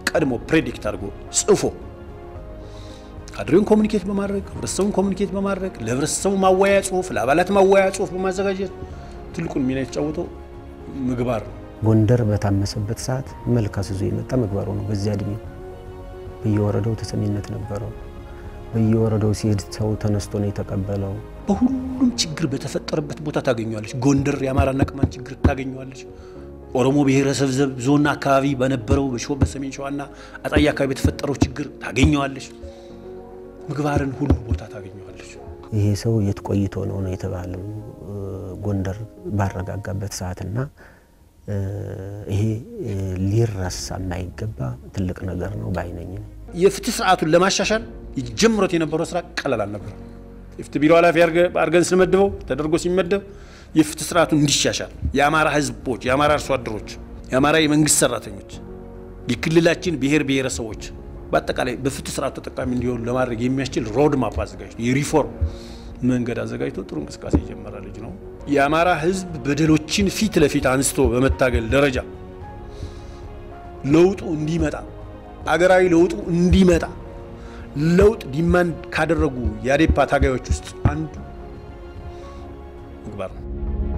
ቀድሞ ፕሬዲክት አድርጎ ጽፎ ካድሬውን ኮሚኒኬት በማድረግ ህብረተሰቡን ኮሚኒኬት በማድረግ ለህብረተሰቡ ማወያያ ጽሁፍ፣ ለአባላት ማወያያ ጽሁፍ በማዘጋጀት ትልቁን ሚና የተጫወተው ምግባር ነው። ጎንደር በታመሰበት ሰዓት መልክ አስይዞ የመጣ ምግባሩ ነው። በዚያ እድሜው በየወረዳው ተሰሚነት ነበረው። በየወረዳው ሲሄድ ሰው ተነስቶ ነው የተቀበለው። በሁሉም ችግር በተፈጠረበት ቦታ ታገኘዋለች። ጎንደር የአማራና ቅማንት ችግር ታገኘዋለች። ኦሮሞ ብሔረሰብ ዘብ ዞን አካባቢ በነበረው በሾ በሰሜን ሸዋና አጣዬ አካባቢ የተፈጠረው ችግር ታገኘዋለች። ምግባርን ሁሉ ቦታ ታገኘዋለች። ይሄ ሰው የት ቆይቶ ነው ነው የተባለው ጎንደር ባረጋጋበት ሰዓትና ይሄ ሊረሳ የማይገባ ትልቅ ነገር ነው ባይነኝ ነው። የፍትህ ስርዓቱን ለማሻሻል ጀምሮት የነበረው ስራ ቀላል አልነበረም። የፍትህ ቢሮ ኃላፊ አድርገን ስንመድበው ተደርጎ ሲመደብ የፍትህ ስርዓቱን እንዲሻሻል የአማራ ህዝቦች፣ የአማራ አርሶ አደሮች፣ የአማራ የመንግስት ሰራተኞች፣ የክልላችን ብሔር ብሔረሰቦች በአጠቃላይ በፍትህ ስርዓቱ ተጠቃሚ እንዲሆኑ ለማድረግ የሚያስችል ሮድ ማፕ አዘጋጅቶ የሪፎርም መንገድ አዘጋጅቶ ጥሩ እንቅስቃሴ የጀመረ ልጅ ነው። የአማራ ህዝብ በደሎችን ፊት ለፊት አንስቶ በመታገል ደረጃ ለውጡ እንዲመጣ አገራዊ ለውጡ እንዲመጣ ለውጥ ዲማንድ ካደረጉ የአዴፓ ታጋዮች ውስጥ አንዱ ምግባር ነው።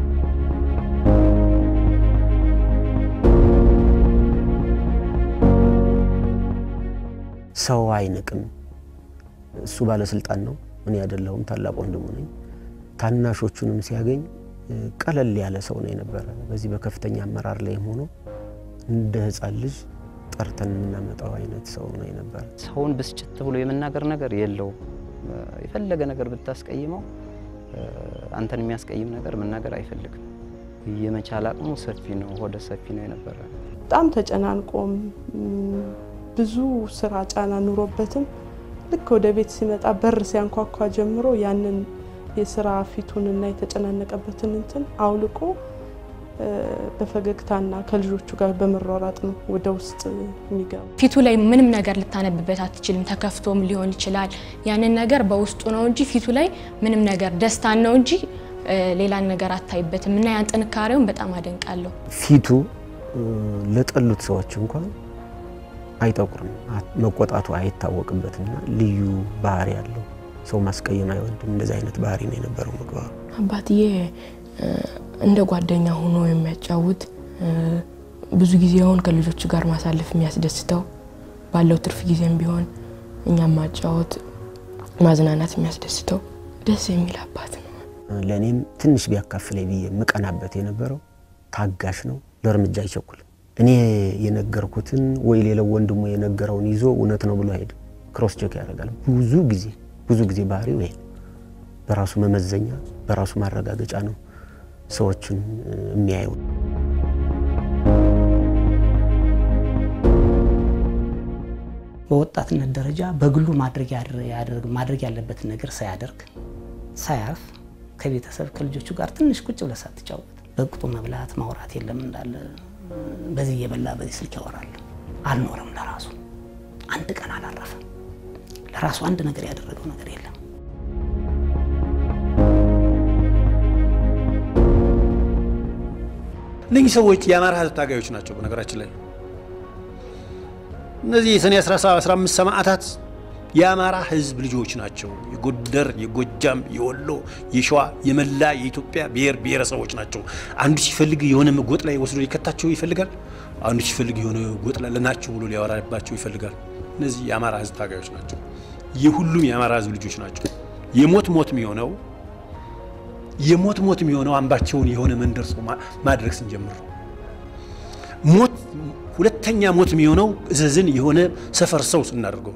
ሰው አይንቅም። እሱ ባለስልጣን ነው፣ እኔ አይደለሁም፣ ታላቅ ወንድሙ ነኝ። ታናሾቹንም ሲያገኝ ቀለል ያለ ሰው ነው የነበረ። በዚህ በከፍተኛ አመራር ላይም ሆኖ እንደ ህፃን ልጅ ጠርተን የምናመጣው አይነት ሰው ነው የነበረ። ሰውን ብስጭት ብሎ የመናገር ነገር የለውም። የፈለገ ነገር ብታስቀይመው አንተን የሚያስቀይም ነገር መናገር አይፈልግም። የመቻል አቅሙ ሰፊ ነው፣ ሆደ ሰፊ ነው የነበረ። በጣም ተጨናንቆም ብዙ ስራ ጫና ኑሮበትም ልክ ወደ ቤት ሲመጣ በር ሲያንኳኳ ጀምሮ ያንን የስራ ፊቱንና የተጨናነቀበትን እንትን አውልቆ በፈገግታና ከልጆቹ ጋር በመሯሯጥ ነው ወደ ውስጥ የሚገባ። ፊቱ ላይ ምንም ነገር ልታነብበት አትችልም። ተከፍቶም ሊሆን ይችላል። ያንን ነገር በውስጡ ነው እንጂ ፊቱ ላይ ምንም ነገር ደስታን ነው እንጂ ሌላን ነገር አታይበትም። እና ያን ጥንካሬውን በጣም አደንቃለሁ። ፊቱ ለጠሉት ሰዎች እንኳን አይጠቁርም፣ መቆጣቱ አይታወቅበትና ልዩ ባህሪ ያለው ሰው ማስቀየም አይወድም። እንደዚህ አይነት ባህሪ ነው የነበረው ምግባሩ። አባትዬ እንደ ጓደኛ ሆኖ የሚያጫውት ብዙ ጊዜውን ከልጆቹ ጋር ማሳለፍ የሚያስደስተው ባለው ትርፍ ጊዜም ቢሆን እኛም ማጫወት ማዝናናት የሚያስደስተው ደስ የሚል አባት ነው። ለእኔም ትንሽ ቢያካፍለኝ ብዬ የምቀናበት የነበረው ታጋሽ ነው፣ ለእርምጃ አይቸኩልም። እኔ የነገርኩትን ወይ ሌላው ወንድሙ የነገረውን ይዞ እውነት ነው ብሎ አይሄድም። ክሮስ ቼክ ያደርጋል። ብዙ ጊዜ ብዙ ጊዜ ባህሪው ይሄ በራሱ መመዘኛ በራሱ ማረጋገጫ ነው ሰዎችን የሚያየው። በወጣትነት ደረጃ በግሉ ማድረግ ያለበትን ነገር ሳያደርግ ሳያርፍ ከቤተሰብ ከልጆቹ ጋር ትንሽ ቁጭ ብለህ ሳትጫወት በቅጡ መብላት ማውራት የለም እንዳለ በዚህ እየበላ በዚህ ስልክ ያወራል። አልኖረም። ለራሱ አንድ ቀን አላረፈም። ለራሱ አንድ ነገር ያደረገው ነገር የለም። እነኚህ ሰዎች የአማራ ህዝብ ታጋዮች ናቸው። በነገራችን ላይ እነዚህ የሰኔ 15 ሰማዕታት የአማራ ህዝብ ልጆች ናቸው። የጎንደር፣ የጎጃም፣ የወሎ፣ የሸዋ፣ የመላ የኢትዮጵያ ብሔር ብሔረሰቦች ናቸው። አንዱ ሲፈልግ የሆነ ጎጥ ላይ ወስዶ ሊከታቸው ይፈልጋል። አንዱ ሲፈልግ የሆነ ጎጥ ላይ ለናቸው ብሎ ሊያወራባቸው ይፈልጋል። እነዚህ የአማራ ህዝብ ታጋዮች ናቸው። የሁሉም የአማራ ህዝብ ልጆች ናቸው። የሞት ሞት የሚሆነው የሞት ሞት የሚሆነው አምባቸውን የሆነ መንደር ሰው ማድረግ ስንጀምር ሞት ሁለተኛ ሞት የሚሆነው እዘዝን የሆነ ሰፈር ሰው ስናደርገው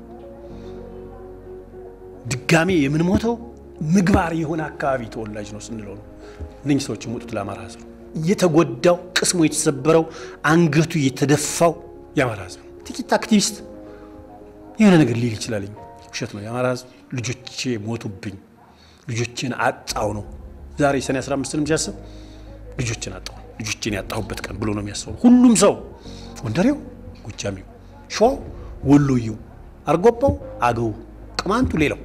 ድጋሜ የምንሞተው ምግባር የሆነ አካባቢ ተወላጅ ነው ስንለው ነው። እነኝህ ሰዎች የሞቱት ለአማራ ህዝብ ነው። እየተጎዳው ቅስሙ የተሰበረው አንገቱ የተደፋው የአማራ ህዝብ ነው። ጥቂት አክቲቪስት የሆነ ነገር ሊል ይችላል። ውሸት ነው። የአማራ ህዝብ ልጆቼ ሞቱብኝ፣ ልጆቼን አጣው ነው። ዛሬ ሰኔ 15ንም ሲያስብ ልጆቼን አጣው፣ ልጆቼን ያጣሁበት ቀን ብሎ ነው የሚያስበው። ሁሉም ሰው ጎንደሬው፣ ጎጃሚው፣ ሸዋው፣ ወሎዬው፣ አርጎባው፣ አገው፣ ቅማንቱ፣ ሌላው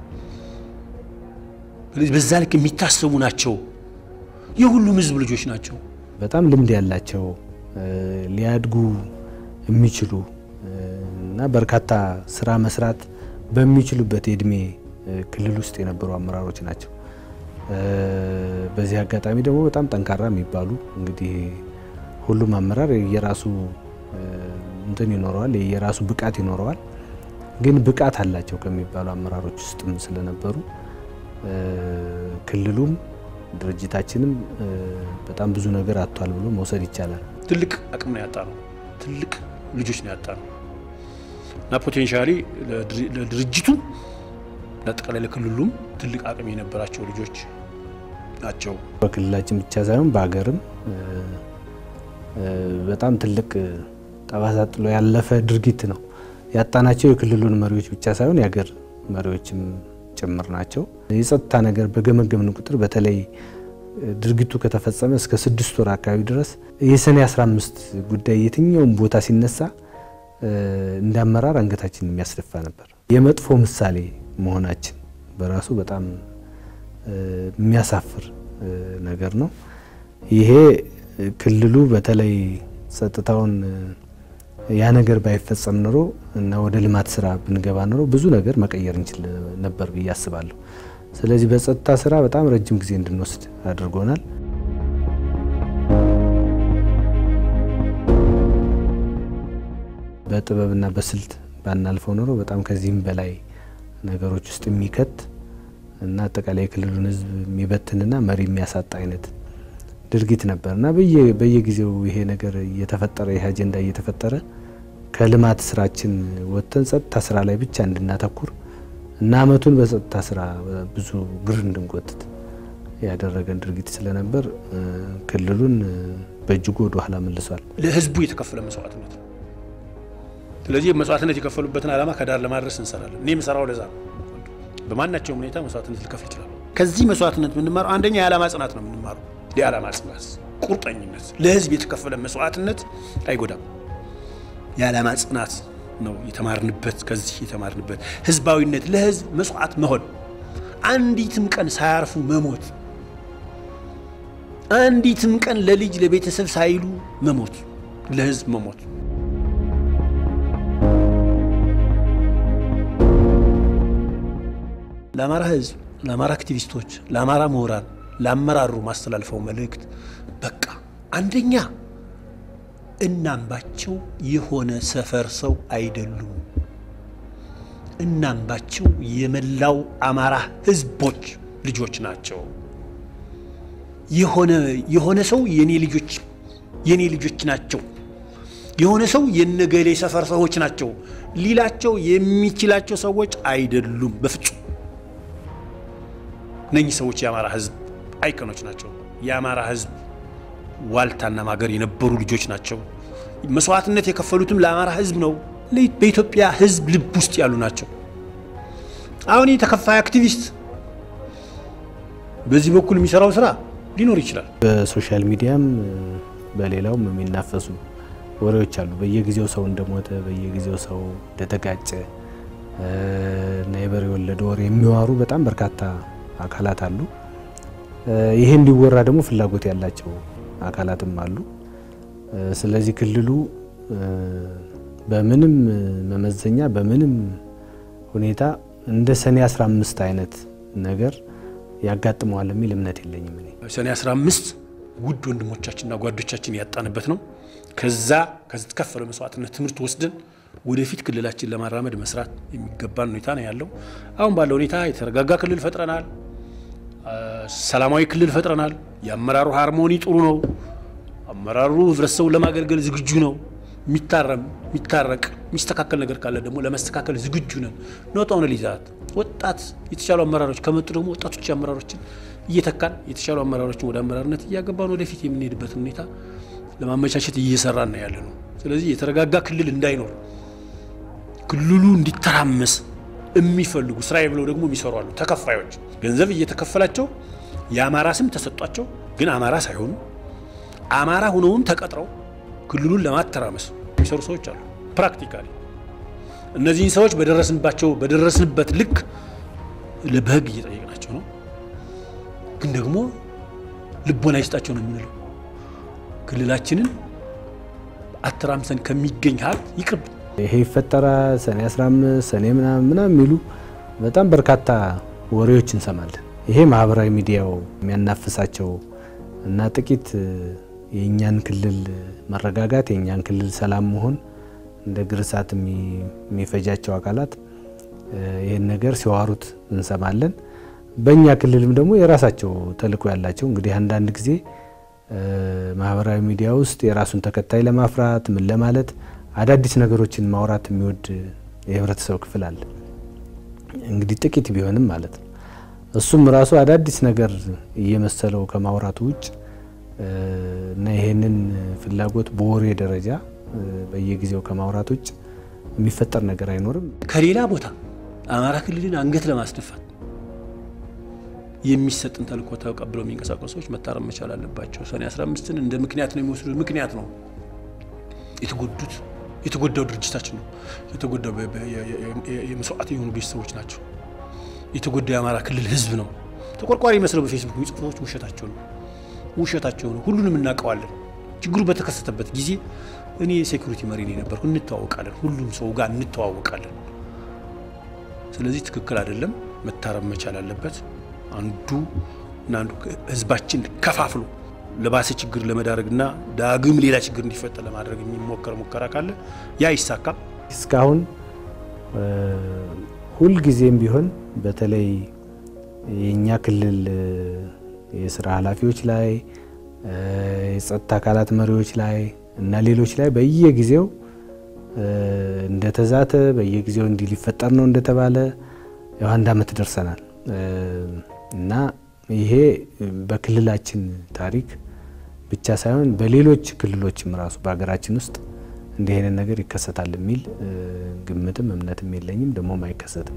በዛ ልክ የሚታሰቡ ናቸው። የሁሉም ህዝብ ልጆች ናቸው። በጣም ልምድ ያላቸው ሊያድጉ የሚችሉ እና በርካታ ስራ መስራት በሚችሉበት የእድሜ ክልል ውስጥ የነበሩ አመራሮች ናቸው። በዚህ አጋጣሚ ደግሞ በጣም ጠንካራ የሚባሉ እንግዲህ ሁሉም አመራር የራሱ እንትን ይኖረዋል፣ የራሱ ብቃት ይኖረዋል። ግን ብቃት አላቸው ከሚባሉ አመራሮች ውስጥም ስለነበሩ ክልሉም ድርጅታችንም በጣም ብዙ ነገር አጥቷል ብሎ መውሰድ ይቻላል። ትልቅ አቅም ነው ያጣ ነው። ትልቅ ልጆች ነው ያጣ ነው እና ፖቴንሻሊ ለድርጅቱ ለአጠቃላይ ለክልሉም ትልቅ አቅም የነበራቸው ልጆች ናቸው። በክልላችን ብቻ ሳይሆን በሀገርም በጣም ትልቅ ጠባሳ ጥሎ ያለፈ ድርጊት ነው ያጣናቸው። የክልሉን መሪዎች ብቻ ሳይሆን የሀገር መሪዎችም ጭምር ናቸው። የጸጥታ ነገር በገመገምን ቁጥር በተለይ ድርጊቱ ከተፈጸመ እስከ ስድስት ወር አካባቢ ድረስ የሰኔ 15 ጉዳይ የትኛውም ቦታ ሲነሳ እንደ አመራር አንገታችን የሚያስደፋ ነበር። የመጥፎ ምሳሌ መሆናችን በራሱ በጣም የሚያሳፍር ነገር ነው። ይሄ ክልሉ በተለይ ጸጥታውን ያ ነገር ባይፈጸም ኖሮ እና ወደ ልማት ስራ ብንገባ ኖሮ ብዙ ነገር መቀየር እንችል ነበር ብዬ አስባለሁ። ስለዚህ በጸጥታ ስራ በጣም ረጅም ጊዜ እንድንወስድ አድርጎናል። በጥበብና በስልት ባናልፈው ኖሮ በጣም ከዚህም በላይ ነገሮች ውስጥ የሚከት እና አጠቃላይ የክልሉን ሕዝብ የሚበትንና መሪ የሚያሳጣ አይነት ድርጊት ነበር እና በየጊዜው ይሄ ነገር እየተፈጠረ ይህ አጀንዳ እየተፈጠረ ከልማት ስራችን ወጥተን ጸጥታ ስራ ላይ ብቻ እንድናተኩር እና አመቱን በጸጥታ ስራ ብዙ ግር እንድንጎትት ያደረገን ድርጊት ስለነበር ክልሉን በእጅጉ ወደ ኋላ መልሷል። ለህዝቡ የተከፈለ መስዋዕትነት ነው። ስለዚህ መስዋዕትነት የከፈሉበትን ዓላማ ከዳር ለማድረስ እንሰራለን። እኔ የምሰራው ለዛ ነው። በማናቸውም ሁኔታ መስዋዕትነት ልከፍል ይችላል። ከዚህ መስዋዕትነት የምንማረው አንደኛ የዓላማ ጽናት ነው የምንማረው። የዓላማ ጽናት፣ ቁርጠኝነት፣ ለህዝብ የተከፈለ መስዋዕትነት አይጎዳም። የዓላማ ጽናት ነው የተማርንበት። ከዚህ የተማርንበት ህዝባዊነት፣ ለህዝብ መስዋዕት መሆን፣ አንዲትም ቀን ሳያርፉ መሞት፣ አንዲትም ቀን ለልጅ ለቤተሰብ ሳይሉ መሞት፣ ለህዝብ መሞት ለአማራ ህዝብ፣ ለአማራ አክቲቪስቶች፣ ለአማራ ምሁራን፣ ለአመራሩ ማስተላልፈው መልእክት በቃ አንደኛ እናምባቸው የሆነ ሰፈር ሰው አይደሉም። እናምባቸው የመላው አማራ ህዝቦች ልጆች ናቸው። የሆነ የሆነ ሰው የኔ ልጆች የኔ ልጆች ናቸው፣ የሆነ ሰው የነገሌ ሰፈር ሰዎች ናቸው ሊላቸው የሚችላቸው ሰዎች አይደሉም በፍጹም። እነኚህ ሰዎች የአማራ ህዝብ አይከኖች ናቸው። የአማራ ህዝብ ዋልታና ማገር የነበሩ ልጆች ናቸው። መስዋዕትነት የከፈሉትም ለአማራ ህዝብ ነው። በኢትዮጵያ ህዝብ ልብ ውስጥ ያሉ ናቸው። አሁን የተከፋይ አክቲቪስት በዚህ በኩል የሚሰራው ስራ ሊኖር ይችላል። በሶሻል ሚዲያም በሌላውም የሚናፈሱ ወሬዎች አሉ። በየጊዜው ሰው እንደሞተ፣ በየጊዜው ሰው እንደተጋጨ እና የበሬ የወለደ ወሬ የሚዋሩ በጣም በርካታ አካላት አሉ። ይሄ እንዲወራ ደግሞ ፍላጎት ያላቸው አካላትም አሉ። ስለዚህ ክልሉ በምንም መመዘኛ በምንም ሁኔታ እንደ ሰኔ 15 አይነት ነገር ያጋጥመዋል የሚል እምነት የለኝም። እኔ ሰኔ 15 ውድ ወንድሞቻችንና ጓዶቻችን ያጣንበት ነው። ከዛ ከተከፈለ መስዋዕትነት ትምህርት ወስደን ወደፊት ክልላችን ለማራመድ መስራት የሚገባን ሁኔታ ነው ያለው። አሁን ባለው ሁኔታ የተረጋጋ ክልል ፈጥረናል። ሰላማዊ ክልል ፈጥረናል። የአመራሩ ሃርሞኒ ጥሩ ነው። አመራሩ ህብረተሰቡን ለማገልገል ዝግጁ ነው። የሚታረም የሚታረቅ የሚስተካከል ነገር ካለ ደግሞ ለመስተካከል ዝግጁ ነን። ኖጣውን ሊዛት ወጣት የተሻሉ አመራሮች ከመጡ ደግሞ ወጣቶች አመራሮችን እየተካን የተሻሉ አመራሮችን ወደ አመራርነት እያገባን ወደፊት የምንሄድበትን ሁኔታ ለማመቻቸት እየሰራን ነው ያለ ነው። ስለዚህ የተረጋጋ ክልል እንዳይኖር ክልሉ እንዲተራመስ የሚፈልጉ ስራዬ ብለው ደግሞ የሚሰሩ አሉ። ተከፋዮች ገንዘብ እየተከፈላቸው የአማራ ስም ተሰጧቸው፣ ግን አማራ ሳይሆኑ አማራ ሆነውም ተቀጥረው ክልሉን ለማተራመስ የሚሰሩ ሰዎች አሉ። ፕራክቲካሊ እነዚህን ሰዎች በደረስንባቸው በደረስንበት ልክ በህግ እየጠየቅናቸው ነው። ግን ደግሞ ልቦና ይስጣቸው ነው የምንለው። ክልላችንን አተራምሰን ከሚገኝ ሀብት ይቅርብ ይሄ ይፈጠራል ሰኔ 15 ሰኔ ምናምን ምናምን የሚሉ በጣም በርካታ ወሬዎች እንሰማለን። ይሄ ማህበራዊ ሚዲያው የሚያናፍሳቸው እና ጥቂት የእኛን ክልል መረጋጋት የእኛን ክልል ሰላም መሆን እንደ ግርሳት የሚፈጃቸው አካላት ይህን ነገር ሲዋሩት እንሰማለን። በእኛ ክልልም ደግሞ የራሳቸው ተልዕኮ ያላቸው እንግዲህ አንዳንድ ጊዜ ማህበራዊ ሚዲያ ውስጥ የራሱን ተከታይ ለማፍራት ምን ለማለት አዳዲስ ነገሮችን ማውራት የሚወድ የህብረተሰብ ክፍል አለ። እንግዲህ ጥቂት ቢሆንም ማለት ነው። እሱም ራሱ አዳዲስ ነገር እየመሰለው ከማውራቱ ውጭ እና ይሄንን ፍላጎት በወሬ ደረጃ በየጊዜው ከማውራት ውጭ የሚፈጠር ነገር አይኖርም። ከሌላ ቦታ አማራ ክልልን አንገት ለማስደፋት የሚሰጥን ተልእኮ ተቀብለው የሚንቀሳቀሱ ሰዎች መታረም መቻል አለባቸው። ሰኔ 15ን እንደ ምክንያት ነው የሚወስዱት። ምክንያት ነው የተጎዱት የተጎዳው ድርጅታችን ነው። የተጎዳው የመስዋዕት የሆኑ ቤተሰቦች ናቸው። የተጎዳው የአማራ ክልል ህዝብ ነው። ተቆርቋሪ መስለው በፌስቡክ የሚጽፉ ሰዎች ውሸታቸው ነው ውሸታቸው ነው። ሁሉንም እናውቀዋለን። ችግሩ በተከሰተበት ጊዜ እኔ የሴኩሪቲ መሪ ነው የነበርኩ። እንተዋወቃለን፣ ሁሉም ሰው ጋር እንተዋወቃለን። ስለዚህ ትክክል አይደለም፣ መታረም መቻል አለበት። አንዱ እና አንዱ ህዝባችን ከፋፍሎ ለባሰ ችግር ለመዳረግና ዳግም ሌላ ችግር እንዲፈጠር ለማድረግ የሚሞከር ሙከራ ካለ ያ ይሳካ። እስካሁን ሁልጊዜም ቢሆን በተለይ የእኛ ክልል የስራ ኃላፊዎች ላይ የጸጥታ አካላት መሪዎች ላይ እና ሌሎች ላይ በየጊዜው እንደተዛተ በየጊዜው እንዲህ ሊፈጠር ነው እንደተባለ ያው አንድ አመት ደርሰናል እና ይሄ በክልላችን ታሪክ ብቻ ሳይሆን በሌሎች ክልሎችም ራሱ በሀገራችን ውስጥ እንዲህ አይነት ነገር ይከሰታል የሚል ግምትም እምነትም የለኝም፣ ደግሞም አይከሰትም።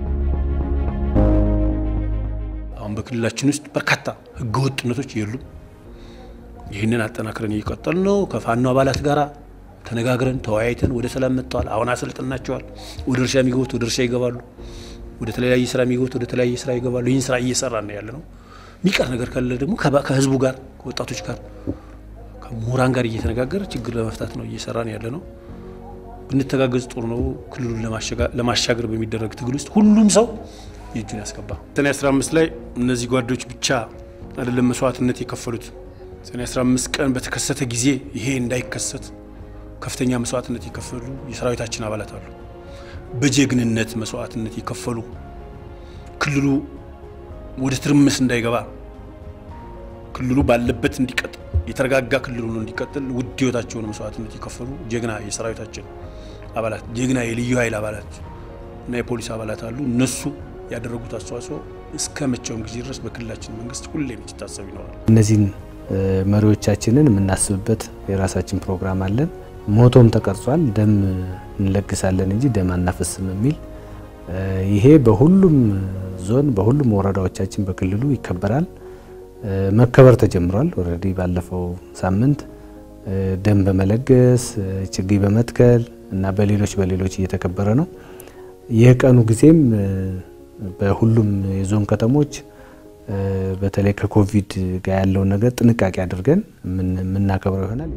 አሁን በክልላችን ውስጥ በርካታ ህገወጥነቶች የሉም። ይህንን አጠናክረን እየቀጠል ነው። ከፋኖ አባላት ጋር ተነጋግረን ተወያይተን ወደ ሰላም መጥተዋል። አሁን አሰልጥናቸዋል። ወደ እርሻ የሚገቡት ወደ እርሻ ይገባሉ። ወደ ተለያየ ስራ የሚገቡት ወደ ተለያየ ስራ ይገባሉ። ይህን ስራ እየሰራ ነው ያለ ነው። የሚቀር ነገር ካለ ደግሞ ከህዝቡ ጋር ከወጣቶች ጋር ከምሁራን ጋር እየተነጋገረ ችግር ለመፍታት ነው እየሰራን ያለ ነው። ብንተጋገዝ ጥሩ ነው። ክልሉን ለማሻገር በሚደረግ ትግል ውስጥ ሁሉም ሰው የእጁን ያስገባ። ሰኔ 15 ላይ እነዚህ ጓዶች ብቻ አይደለም መስዋዕትነት የከፈሉት። ሰኔ 15 ቀን በተከሰተ ጊዜ ይሄ እንዳይከሰት ከፍተኛ መስዋዕትነት የከፈሉ የሰራዊታችን አባላት አሉ። በጀግንነት መስዋዕትነት የከፈሉ ክልሉ ወደ ትርምስ እንዳይገባ ክልሉ ባለበት እንዲቀጥል የተረጋጋ ክልል ሆኖ እንዲቀጥል ውድ ህይወታቸውን መስዋዕትነት የከፈሉ ጀግና የሰራዊታችን አባላት ጀግና የልዩ ኃይል አባላት እና የፖሊስ አባላት አሉ። እነሱ ያደረጉት አስተዋጽኦ እስከ መቼውም ጊዜ ድረስ በክልላችን መንግስት ሁሌም ሲታሰብ ይኖራል። እነዚህን መሪዎቻችንን የምናስብበት የራሳችን ፕሮግራም አለን። ሞቶም ተቀርጿል። ደም እንለግሳለን እንጂ ደም አናፈስም የሚል ይሄ በሁሉም ዞን በሁሉም ወረዳዎቻችን በክልሉ ይከበራል። መከበር ተጀምሯል። ኦልሬዲ ባለፈው ሳምንት ደም በመለገስ ችግኝ በመትከል እና በሌሎች በሌሎች እየተከበረ ነው። የቀኑ ጊዜም በሁሉም የዞን ከተሞች በተለይ ከኮቪድ ጋር ያለውን ነገር ጥንቃቄ አድርገን የምናከብረው ይሆናል።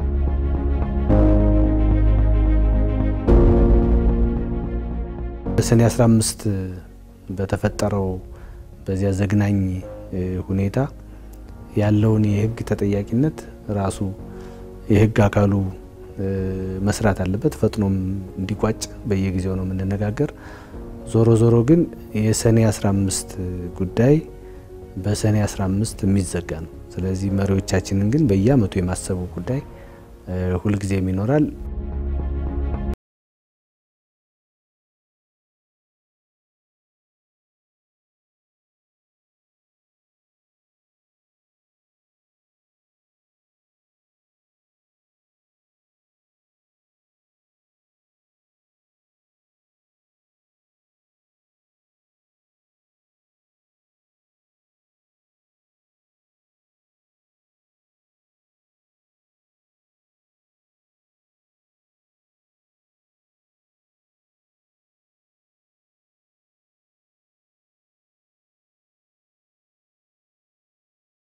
በሰኔ 15 በተፈጠረው በዚያ ዘግናኝ ሁኔታ ያለውን የህግ ተጠያቂነት ራሱ የህግ አካሉ መስራት አለበት። ፈጥኖም እንዲቋጭ በየጊዜው ነው የምንነጋገር። ዞሮ ዞሮ ግን የሰኔ 15 ጉዳይ በሰኔ 15 የሚዘጋ ነው። ስለዚህ መሪዎቻችንን ግን በየአመቱ የማሰቡ ጉዳይ ሁልጊዜም ይኖራል።